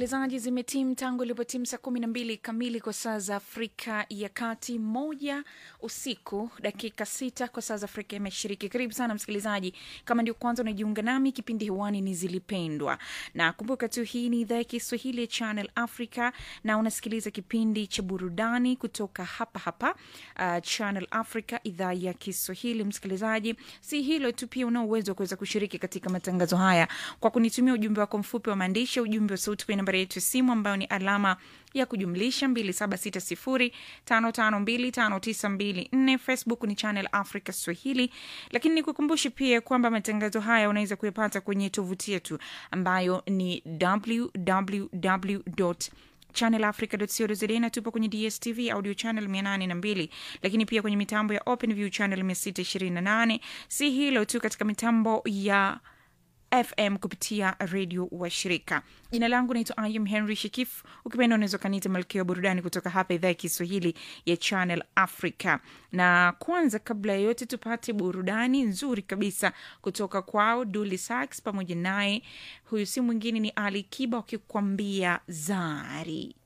msikilizaji, zimetim tangu ilipotim saa kumi na mbili kamili kwa saa za Afrika ya Kati, moja usiku dakika sita kwa saa za Afrika ya Mashariki. Karibu sana msikilizaji, kama ndio kwanza unajiunga nami, kipindi hewani ni Zilipendwa, na kumbuka tu hii ni idhaa ya Kiswahili ya Channel Africa na unasikiliza kipindi cha burudani kutoka hapa hapa uh, Channel Africa, idhaa ya Kiswahili. Msikilizaji, si hilo tu, pia una uwezo wa kuweza kushiriki katika matangazo haya kwa kunitumia ujumbe wako mfupi wa maandishi, ujumbe wa sauti kwenye nambari yetu ya simu ambayo ni alama ya kujumlisha 276055259254. Facebook ni Channel Africa Swahili, lakini nikukumbushe pia kwamba matangazo haya unaweza kuyapata kwenye tovuti yetu ambayo ni www channelafrica.co.za na tupo kwenye DSTV audio channel 802, lakini pia kwenye mitambo ya OpenView channel 628. Si hilo tu, katika mitambo ya FM kupitia redio wa shirika. Jina langu naitwa Ayum Henry Shikif, ukipenda unaweza ukaniita malkia wa burudani kutoka hapa idhaa ya Kiswahili ya Channel Africa. Na kwanza, kabla ya yote, tupate burudani nzuri kabisa kutoka kwao Dully Sax pamoja naye, huyu si mwingine ni Ali Kiba wakikwambia Zari.